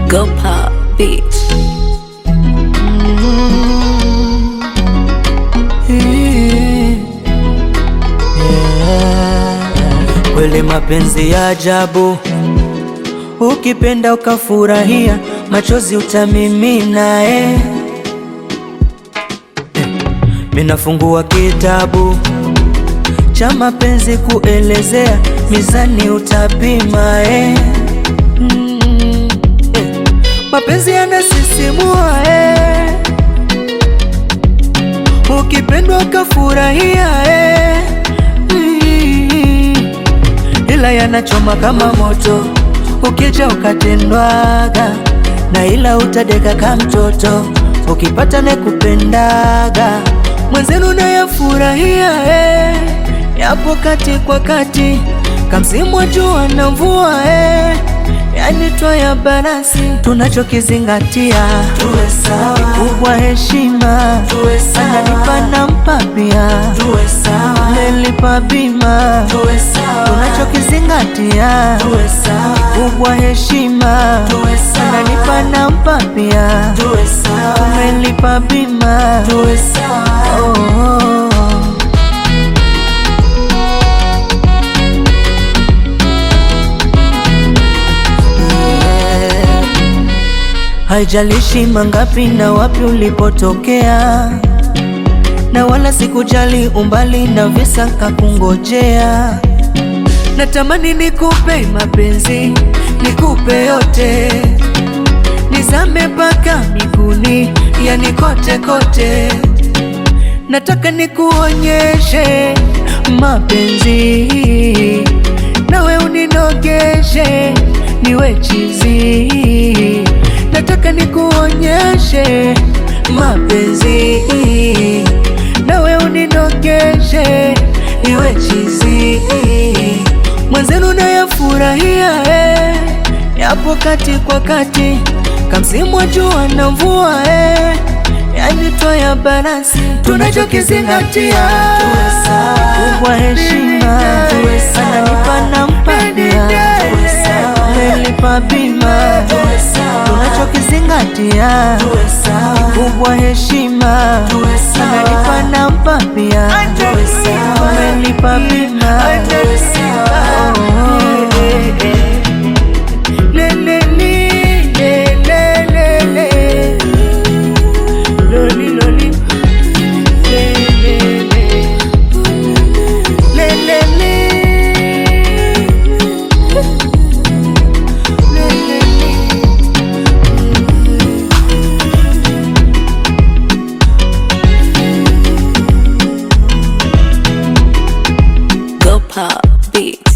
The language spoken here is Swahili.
Go pop beats. Kweli mapenzi ya ajabu, ukipenda ukafurahia, machozi utamimina eh. Eh, Minafungua kitabu cha mapenzi kuelezea, mizani utapima eh. Mm, eh. Mapenzi yanasisimua eh. Ukipendwa ukafurahia eh. Mm, ila yanachoma kama moto, ukija ukatendwaga na ila utadeka ka mtoto, ukipata nekupendaga mwenzenu nayafurahia eh. Yapo kati kwa kati, kamsimu wa jua na mvua eh. Yani twaya balansi, tunachokizingatia tuwe sawa, kubwa heshima, tuwe sawa, ananipa nampa pia, tuwe sawa, nelipa bima, tuwe sawa, tunachokizingatia tuwe sawa, kubwa heshima, tuwe sawa, ananipa nampa pia, tuwe sawa, umelipa bima, tuwe sawa, oh, oh, oh. Haijalishi mangapi na wapi ulipotokea, na wala sikujali umbali na visa kakungojea. Natamani nikupe mapenzi, nikupe yote, nizame mpaka miguuni, yani kote kote. Nataka nikuonyeshe mapenzi, nawe uninogeshe, niwe chizi. Nataka nikuonyeshe mapenzi, nawe uninogeshe, niwe chizi. Mwenzenu nayafurahia eh, yapo kati kwa kati, kamsimu wa jua na mvua eh, yani twaya balansi, tunachokizingatia kubwa heshima, ananipa nampadia, umelipa bima, tunachokizingatia kubwa heshima, ananipa nampa pia, umelipa bima Oh, oh, oh. Le, le, li, le, le, le, le. Loli, loli. Le, le, le. Le, le, le. Le, le, le. Go pop beats.